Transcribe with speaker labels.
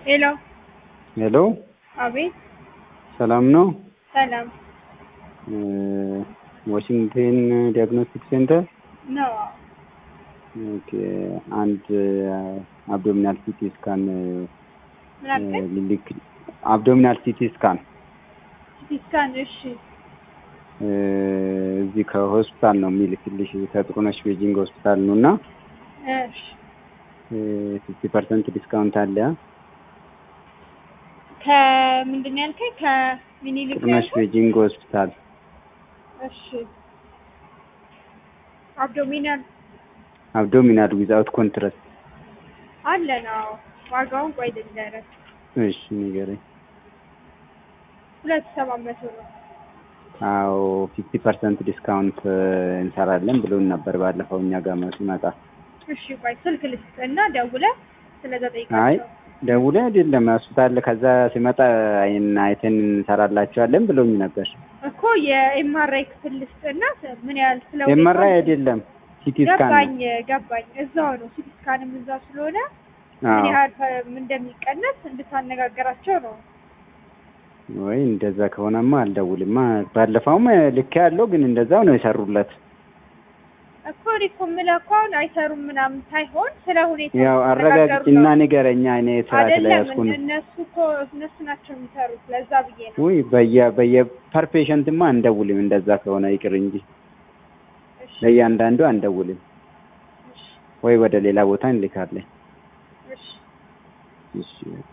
Speaker 1: ሄሎ
Speaker 2: ሄሎ
Speaker 1: አቤት
Speaker 2: ሰላም ነው?
Speaker 1: ሰላም
Speaker 2: ዋሽንግተን ዲያግኖስቲክ ሴንተር
Speaker 1: ነው
Speaker 2: ኦኬ። አንድ አብዶሚናል ሲቲ ስካን
Speaker 1: ምን አልከኝ?
Speaker 2: ልልክ አብዶሚናል ሲቲ ስካን
Speaker 1: ሲቲ ስካን እሺ
Speaker 2: እዚህ ከሆስፒታል ነው የሚልክልሽ ከጥሩነሽ ቤጂንግ ሆስፒታል ነው እና
Speaker 1: እሺ
Speaker 2: ፊፍቲ ፐርሰንት ዲስካውንት አለ።
Speaker 1: ከምንድን ነው ያልከኝ? ከምኒልክ ነው
Speaker 2: ጥሩነሽ
Speaker 1: ያልከኝ?
Speaker 2: ቤጂንግ ሆስፒታል
Speaker 1: እሺ አብዶሚናል
Speaker 2: አብዶሚናል ዊዛውት ኮንትራስት።
Speaker 1: አለ ነው ዋጋውን ቆይ ልንገርህ
Speaker 2: እሺ ንገረኝ።
Speaker 1: ሁለት ሰባት መቶ ነው
Speaker 2: አዎ ፊፍቲ ፐርሰንት ዲስካውንት እንሰራለን ብሎን ነበር ባለፈው እኛ ጋር ሲመጣ።
Speaker 1: እሺ ቆይ ስልክ ልስጥ እና ደውለህ ስለዛ
Speaker 2: አይ
Speaker 1: ጠይቃቸው
Speaker 2: ደውለ አይደለም ሆስፒታል ከዛ ሲመጣ አይን አይተን እንሰራላቸዋለን ብሎኝ ነበር።
Speaker 1: እኮ የኤምአርአይ ክፍል ልስጥና ምን ያህል ስለ ሁኔታው
Speaker 2: ኤምአርአይ አይደለም ሲቲ ስካን
Speaker 1: ገባኝ ገባኝ እዛው ነው ሲቲ ስካንም እዛው ስለሆነ ምን
Speaker 2: አዎ
Speaker 1: ያህል ፈ- እንደሚቀነስ እንድታነጋግራቸው ነው
Speaker 2: ወይ እንደዛ ከሆነማ አልደውልማ። ባለፈውም ልክ ያለው ግን እንደዛው ነው የሰሩለት።
Speaker 1: እኮ እኔ እኮ የምልህ እኮ አሁን አይሰሩም ምናምን ሳይሆን ስለ ሁኔታ
Speaker 2: ያው አረጋግጭና ንገረኛ። እኔ ስራ
Speaker 1: አይደለም
Speaker 2: ስለያዝኩ ነው።
Speaker 1: እነሱ እኮ እነሱ ናቸው የሚሰሩት ለዛ ብዬ ነው
Speaker 2: ውይ በየ በየ ፐር ፔሸንትማ አንደውልም። እንደዛ ከሆነ ይቅር እንጂ
Speaker 1: እሺ
Speaker 2: ለእያንዳንዱ አንደውልም።
Speaker 1: እሺ
Speaker 2: ወይ ወደ ሌላ ቦታ እንልካለን።
Speaker 1: እሺ
Speaker 2: እሺ